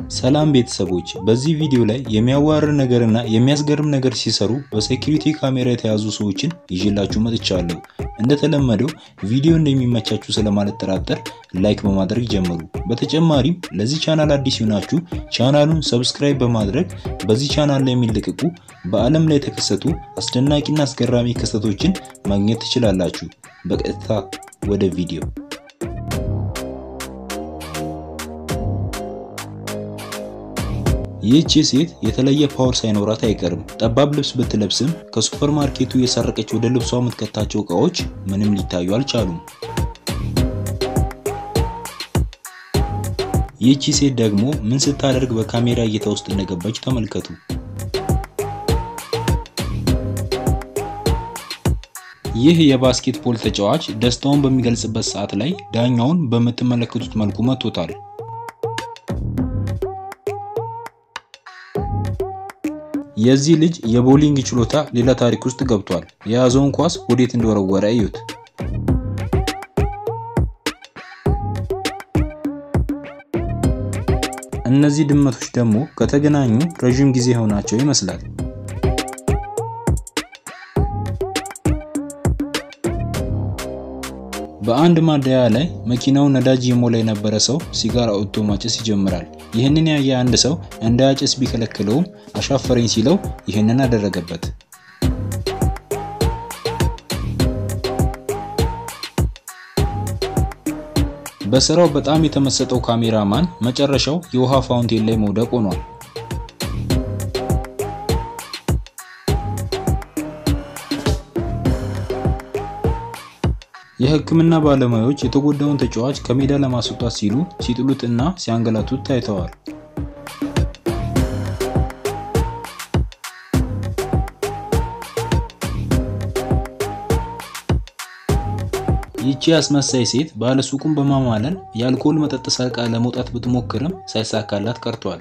ሰላም ቤተሰቦች፣ በዚህ ቪዲዮ ላይ የሚያዋርድ ነገርና የሚያስገርም ነገር ሲሰሩ በሴኩሪቲ ካሜራ የተያዙ ሰዎችን ይዤላችሁ መጥቻለሁ። እንደተለመደው ቪዲዮ እንደሚመቻችሁ ስለማልጠራጠር ላይክ በማድረግ ጀምሩ። በተጨማሪም ለዚህ ቻናል አዲስ ይሆናችሁ ቻናሉን ሰብስክራይብ በማድረግ በዚህ ቻናል ላይ የሚለቀቁ በዓለም ላይ የተከሰቱ አስደናቂና አስገራሚ ክስተቶችን ማግኘት ትችላላችሁ። በቀጥታ ወደ ቪዲዮ ይህቺ ሴት የተለየ ፓወር ሳይኖራት አይቀርም። ጠባብ ልብስ ብትለብስም ከሱፐር ማርኬቱ የሰረቀች ወደ ልብሷ የምትከታቸው እቃዎች ምንም ሊታዩ አልቻሉም። ይህቺ ሴት ደግሞ ምን ስታደርግ በካሜራ እይታ ውስጥ እንደገባች ተመልከቱ። ይህ የባስኬትቦል ተጫዋች ደስታውን በሚገልጽበት ሰዓት ላይ ዳኛውን በምትመለከቱት መልኩ መቶታል። የዚህ ልጅ የቦሊንግ ችሎታ ሌላ ታሪክ ውስጥ ገብቷል። የያዘውን ኳስ ወዴት እንደወረወረ እዩት። እነዚህ ድመቶች ደግሞ ከተገናኙ ረዥም ጊዜ የሆናቸው ይመስላል። በአንድ ማደያ ላይ መኪናው ነዳጅ የሞላ የነበረ ሰው ሲጋራ አውጥቶ ማጨስ ይጀምራል። ይህንን ያየ አንድ ሰው እንዳያጨስ ቢከለክለውም አሻፈረኝ ሲለው ይህንን አደረገበት። በስራው በጣም የተመሰጠው ካሜራማን መጨረሻው የውሃ ፋውንቴን ላይ መውደቅ ሆኗል። የሕክምና ባለሙያዎች የተጎዳውን ተጫዋች ከሜዳ ለማስወጣት ሲሉ ሲጥሉት እና ሲያንገላቱት ታይተዋል። ይቺ አስመሳይ ሴት ባለሱቁን በማማለል የአልኮል መጠጥ ሰርቃ ለመውጣት ብትሞክርም ሳይሳካላት ቀርቷል።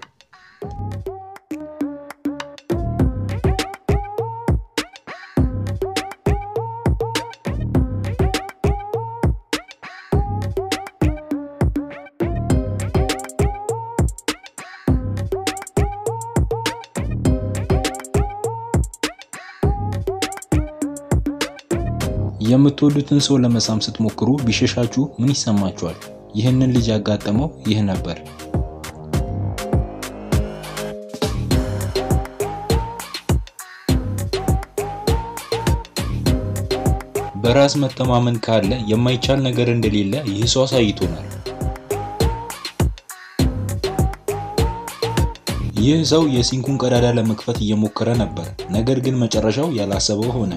የምትወዱትን ሰው ለመሳም ስትሞክሩ ቢሸሻችሁ ምን ይሰማችኋል? ይህንን ልጅ ያጋጠመው ይህ ነበር። በራስ መተማመን ካለ የማይቻል ነገር እንደሌለ ይህ ሰው አሳይቶናል። ይህ ሰው የሲንኩን ቀዳዳ ለመክፈት እየሞከረ ነበር፣ ነገር ግን መጨረሻው ያላሰበው ሆነ።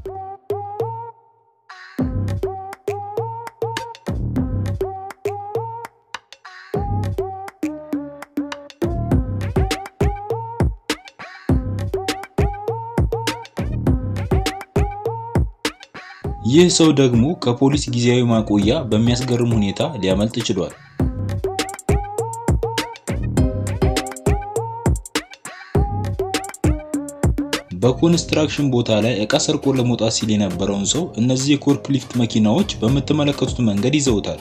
ይህ ሰው ደግሞ ከፖሊስ ጊዜያዊ ማቆያ በሚያስገርም ሁኔታ ሊያመልጥ ችሏል። በኮንስትራክሽን ቦታ ላይ እቃ ሰርቆ ለመውጣት ሲል የነበረውን ሰው እነዚህ የፎርክሊፍት መኪናዎች በምትመለከቱት መንገድ ይዘውታል።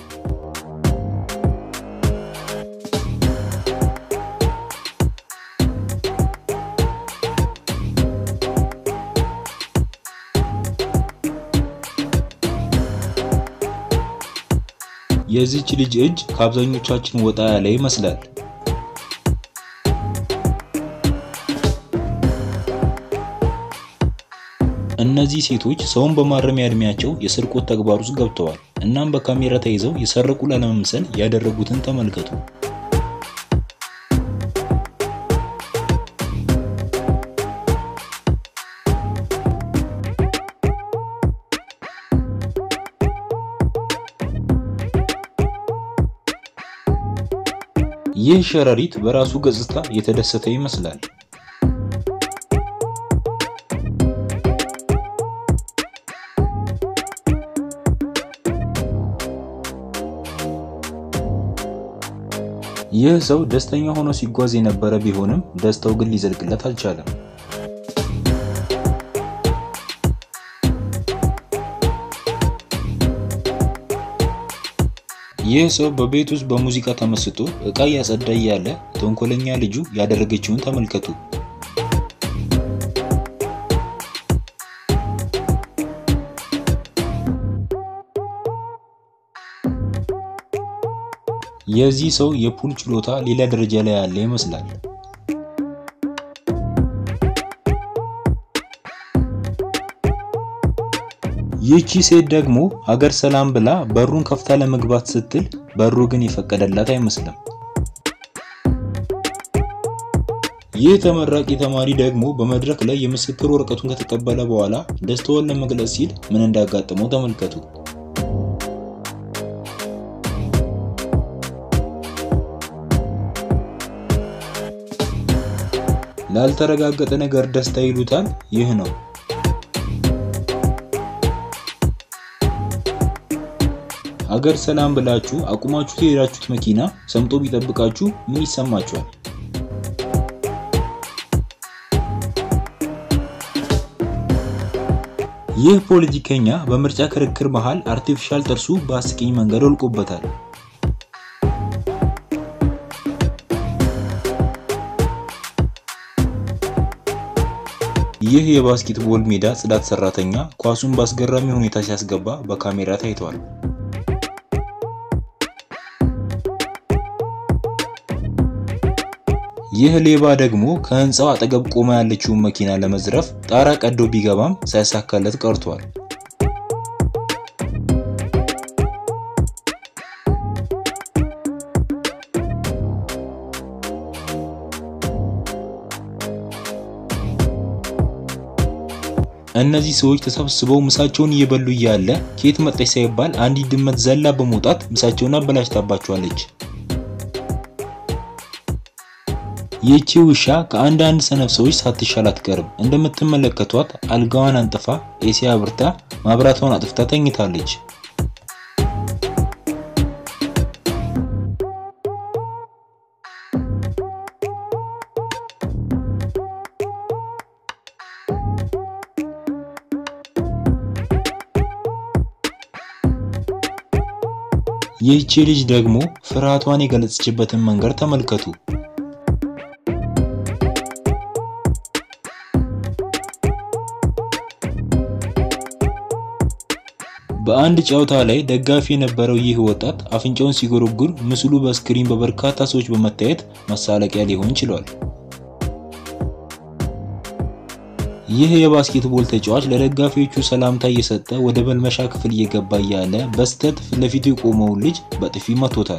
የዚች ልጅ እጅ ከአብዛኞቻችን ወጣ ያለ ይመስላል። እነዚህ ሴቶች ሰውን በማረሚያ እድሜያቸው የስርቆት ተግባር ውስጥ ገብተዋል። እናም በካሜራ ተይዘው የሰረቁ ላለመምሰል ያደረጉትን ተመልከቱ። ይህ ሸረሪት በራሱ ገጽታ የተደሰተ ይመስላል። ይህ ሰው ደስተኛ ሆኖ ሲጓዝ የነበረ ቢሆንም ደስታው ግን ሊዘልቅለት አልቻለም። ይህ ሰው በቤት ውስጥ በሙዚቃ ተመስጦ ዕቃ እያጸዳ እያለ ተንኮለኛ ልጁ ያደረገችውን ተመልከቱ። የዚህ ሰው የፑል ችሎታ ሌላ ደረጃ ላይ ያለ ይመስላል። ይህቺ ሴት ደግሞ ሀገር ሰላም ብላ በሩን ከፍታ ለመግባት ስትል በሩ ግን የፈቀደላት አይመስልም። ይህ ተመራቂ ተማሪ ደግሞ በመድረክ ላይ የምስክር ወረቀቱን ከተቀበለ በኋላ ደስታውን ለመግለጽ ሲል ምን እንዳጋጠመው ተመልከቱ። ላልተረጋገጠ ነገር ደስታ ይሉታል። ይህ ነው። ሀገር ሰላም ብላችሁ አቁማችሁ የሄዳችሁት መኪና ሰምጦ ቢጠብቃችሁ ምን ይሰማችኋል? ይህ ፖለቲከኛ በምርጫ ክርክር መሃል አርቲፊሻል ጥርሱ በአስቂኝ መንገድ ወልቆበታል። ይህ የባስኬትቦል ሜዳ ጽዳት ሰራተኛ ኳሱን በአስገራሚ ሁኔታ ሲያስገባ በካሜራ ታይቷል። ይህ ሌባ ደግሞ ከህንፃው አጠገብ ቆማ ያለችውን መኪና ለመዝረፍ ጣራ ቀዶ ቢገባም ሳይሳካለት ቀርቷል። እነዚህ ሰዎች ተሰብስበው ምሳቸውን እየበሉ እያለ ከየት መጣች ሳይባል አንዲት ድመት ዘላ በመውጣት ምሳቸውን አበላሽታባቸዋለች። ይህቺ ውሻ ከአንዳንድ ሰነፍ ሰዎች ሳትሻል አትቀርም። እንደምትመለከቷት አልጋዋን አንጥፋ ኤሲ አብርታ ማብራቷን አጥፍታ ተኝታለች። ይህቺ ልጅ ደግሞ ፍርሃቷን የገለጸችበትን መንገድ ተመልከቱ። በአንድ ጨዋታ ላይ ደጋፊ የነበረው ይህ ወጣት አፍንጫውን ሲጎረጉር ምስሉ በስክሪን በበርካታ ሰዎች በመታየት መሳለቂያ ሊሆን ችሏል። ይህ የባስኬትቦል ተጫዋች ለደጋፊዎቹ ሰላምታ እየሰጠ ወደ መልመሻ ክፍል እየገባ እያለ በስተት ፊት ለፊቱ የቆመውን ልጅ በጥፊ መቶታል።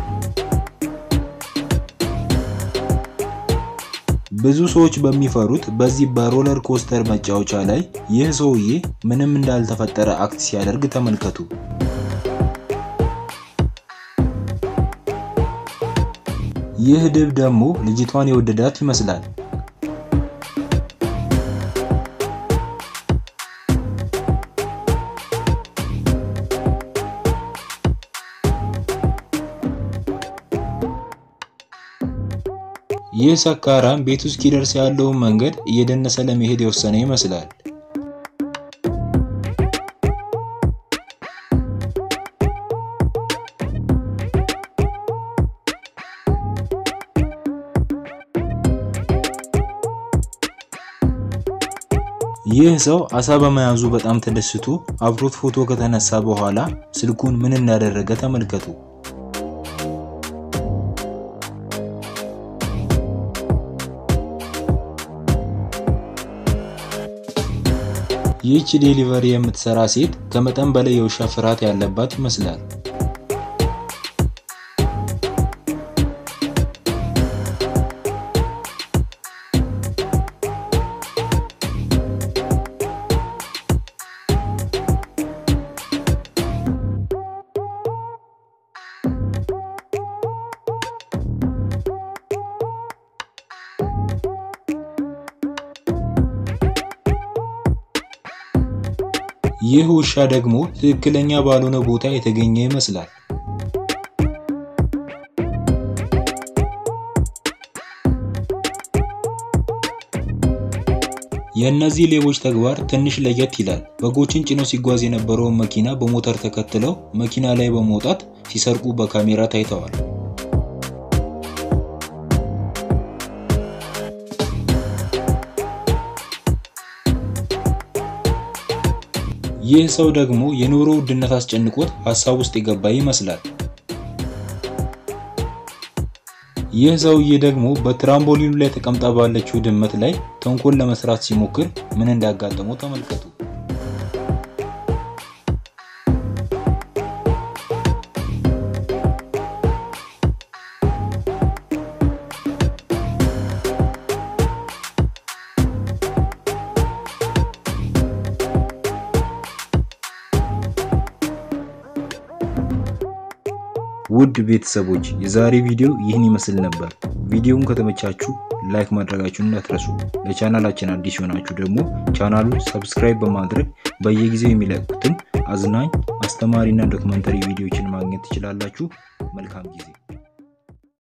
ብዙ ሰዎች በሚፈሩት በዚህ በሮለር ኮስተር መጫወቻ ላይ ይህ ሰውዬ ምንም እንዳልተፈጠረ አክት ሲያደርግ ተመልከቱ። ይህ ድብ ደግሞ ልጅቷን የወደዳት ይመስላል። ይህ ሰካራም ቤቱ እስኪደርስ ያለውን መንገድ እየደነሰ ለመሄድ የወሰነ ይመስላል። ይህ ሰው አሳ በመያዙ በጣም ተደስቶ አብሮት ፎቶ ከተነሳ በኋላ ስልኩን ምን እንዳደረገ ተመልከቱ። ይህች ዴሊቨሪ የምትሰራ ሴት ከመጠን በላይ የውሻ ፍርሃት ያለባት ይመስላል። ይህ ውሻ ደግሞ ትክክለኛ ባልሆነ ቦታ የተገኘ ይመስላል። የእነዚህ ሌቦች ተግባር ትንሽ ለየት ይላል። በጎችን ጭኖ ሲጓዝ የነበረውን መኪና በሞተር ተከትለው መኪና ላይ በመውጣት ሲሰርቁ በካሜራ ታይተዋል። ይህ ሰው ደግሞ የኑሮ ውድነት አስጨንቆት ሀሳብ ውስጥ የገባ ይመስላል። ይህ ሰውዬ ደግሞ በትራምቦሊኑ ላይ ተቀምጣ ባለችው ድመት ላይ ተንኮል ለመስራት ሲሞክር ምን እንዳጋጠመው ተመልከቱ። ውድ ቤተሰቦች የዛሬ ቪዲዮ ይህን ይመስል ነበር። ቪዲዮውን ከተመቻችሁ ላይክ ማድረጋችሁን እንዳትረሱ። ለቻናላችን አዲስ የሆናችሁ ደግሞ ቻናሉን ሰብስክራይብ በማድረግ በየጊዜው የሚለቁትን አዝናኝ፣ አስተማሪና ዶክመንተሪ ቪዲዮዎችን ማግኘት ትችላላችሁ። መልካም ጊዜ